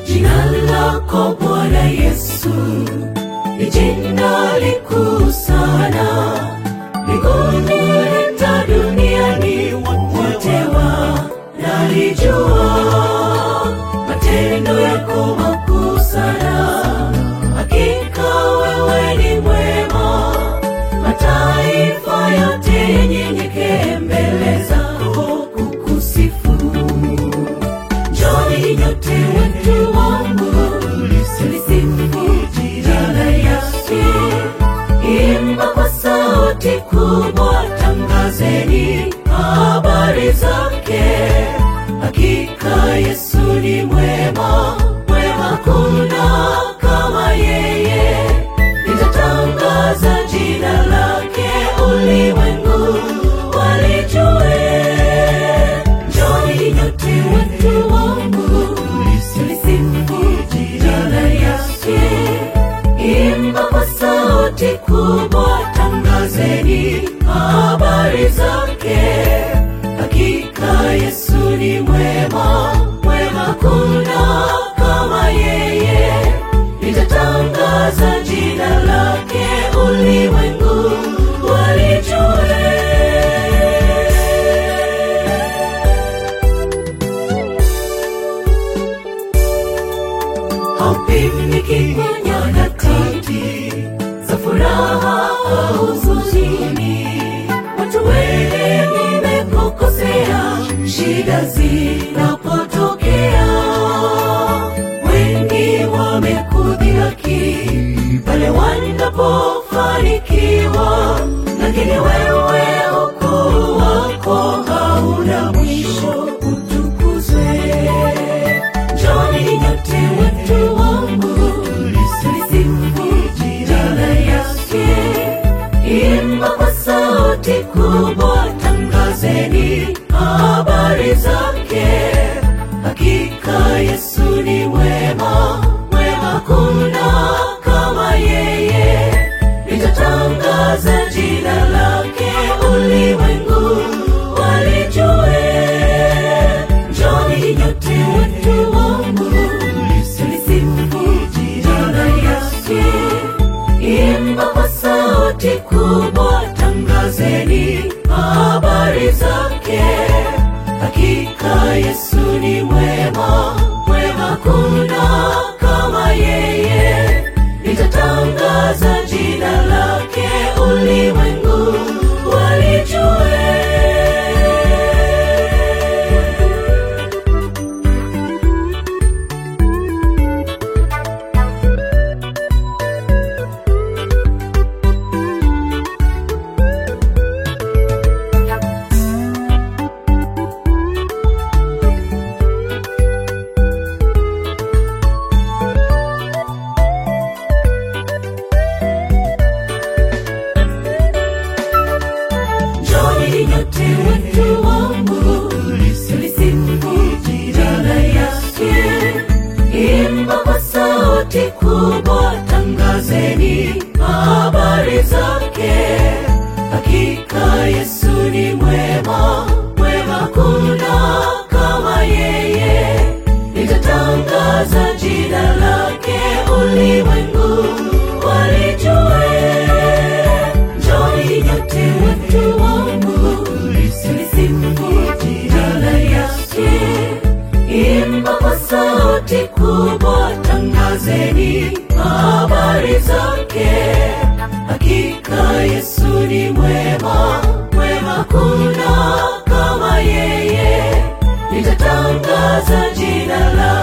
Jina lako Bwana Yesu ni jina likuu sana, mbinguni hata duniani wote wanalijua. Matendo yako makuu sana, hakika wewe ni mwema. Mataifa yote yenyenyekee mbele zako kukusifu. Njoni nyote watu wangu, tulisifu jina yake. Imba kwa sauti kubwa, tangazeni habari zake. Hakika Yesu ni mwema, mwema kuna kama yeye. Nitatangaza jina lake, ulimwengu walijue. Njoni nyote watu wangu, tulisifu jina yake. Imba kwa sauti kubwa, tangazeni habari zake. Hakika Yesu ni mwema, mwema kuna kama yeye. Nitatangaza jina lake, ulimwengu walijue. haupimiki kwa nyakati za furaha au huzuni. Watu wengi nimekukosea, shida zinapotokea, wengi wamekudhihaki pale wanapofanikiwa, lakini wewe ukuu wako hauna mwisho, utukuzwe. Njoni nyote watu wangu, tulisifu jina yake. Imba kwa sauti kubwa, tangazeni habari zake. Hakika Yesu ni mwema, mwema kuna kama yeye. Nitatangaza jina lake, ulimwengu walijue. Njoni nyote watu wangu, tulisifu jina yake. Imba kwa sauti kubwa, tangazeni habari zake. Hakika Yesu ni mwema, mwema kuna kama yeye. Nitatangaza jina lake, ulimwengu walijue. Njoni nyote watu wangu, tulisifu jina yake. Imba kwa sauti kubwa, tangazeni habari zake. Hakika Yesu ni mwema, mwema kuna kama yeye. Nitatangaza jina lake, ulimwengu walijue. Njoni nyote watu wangu, tulisifu jina yake. Imba kwa sauti kubwa, tangazeni habari zake. Hakika Yesu ni mwema, mwema kuna kama yeye. Nitatangaza jina lake